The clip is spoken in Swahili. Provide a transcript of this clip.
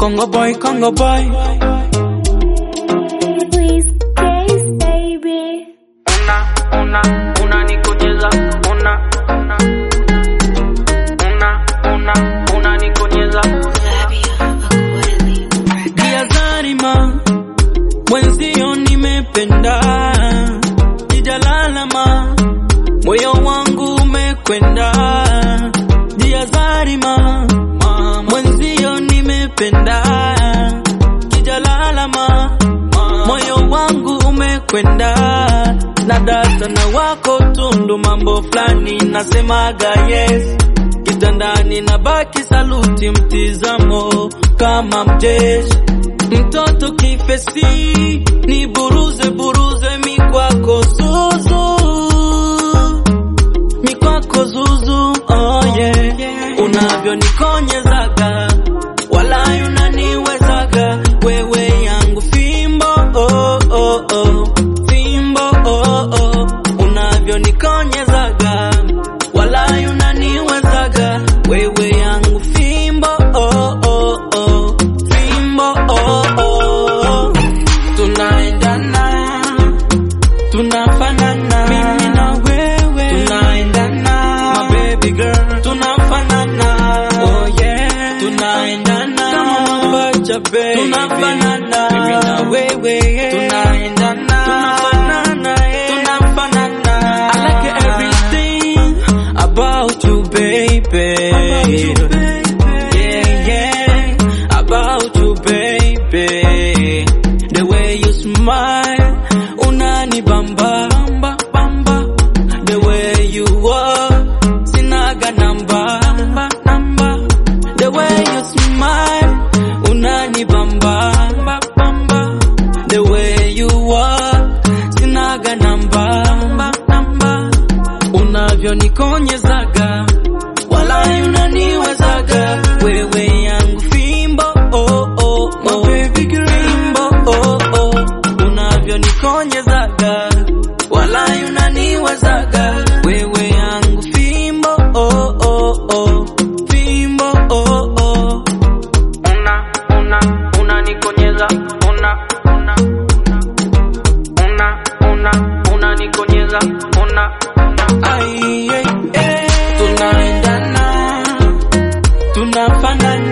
Congo boy, Congo boy. Please, case, baby. Una, una, una nikonyeza. Una, una, una, una, una nikonyeza. Dia Zarima, mwenzio nimependa, sijalalama, moyo wangu umekwenda. Dia Zarima, mwenzio nimependa, sijalalama, moyo wangu umekwenda. Na data na wako tundu, mambo fulani nasemaga yes kitandani na baki saluti, mtizamo kama mjeshi, mtoto kifesi, ni buruze buruze mikwako zuzu, mikwako zuzu, oh yeah, unavyonikonyezaga wala unaniwezaga wewe yangu fimbo oh, oh, oh. fimbo oh, oh. unavyonikonyezaga wala unaniwezaga wewe yangu fimbo oh, oh, oh. fimbo oh, oh. tunaendana tunafanana mimi na wewe tunaendana my baby girl tunafanana oh yeah tunaendana kama mapacha baby tunafanana mimi na wewe tunaendana tunafanana yeah. tunafanana I like everything about you baby about you baby yeah yeah about you baby the way you smile unani bamba bamba bamba the way you walk sinaga namba namba namba the way you smile unani bamba bamba bamba the way you walk sinaga namba namba namba unavyonikonyezaga wala unaniwezaga wewe yangu fimbo oh, oh, oh. fimbo oh, oh. unavyonikonyezaga wala unaniwezaga wewe yangu fimbo oh, oh, oh. fimbo oh, oh. una una unanikonyeza una una una una unanikonyeza una una ai ai, ai. tunaendana tunafanana